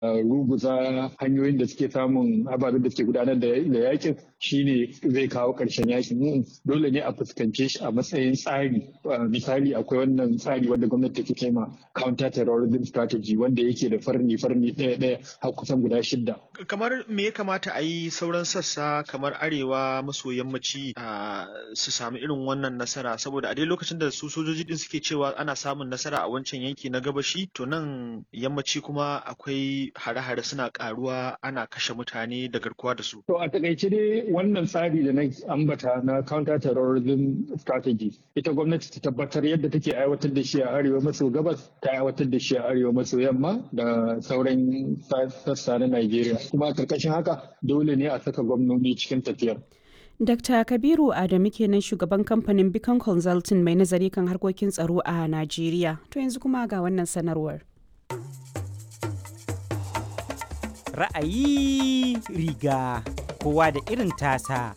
ruguza hanyoyin da suke samun ababen da suke gudanar da yakin shine zai kawo ƙarshen yakin dole ne a fuskance shi a matsayin tsari misali akwai wannan tsari wanda gwamnati take kai ma counter terrorism strategy wanda yake da farni farni ɗaya ɗaya har kusan guda shidda kamar me ya kamata a yi sauran sassa kamar arewa maso yammaci su samu irin wannan nasara saboda a dai lokacin da su sojoji din suke cewa ana samun nasara a wancan yanki na gabashi to nan yammaci kuma akwai hare-hare suna karuwa ana kashe mutane da garkuwa da su to a takaice dai wannan tsari da na ambata na counter terrorism strategy ita gwamnati ta tabbatar yadda take aiwatar da shi a arewa maso gabas ta aiwatar da shi a arewa maso yamma da sauran sassa na Najeriya kuma a karkashin haka dole ne a saka gwamnoni cikin tafiyar Dr. Kabiru Adamu kenan shugaban kamfanin Beacon Consulting mai nazari kan harkokin tsaro a Najeriya. To yanzu kuma ga wannan sanarwar. Ra'ayi riga kowa da irin tasa.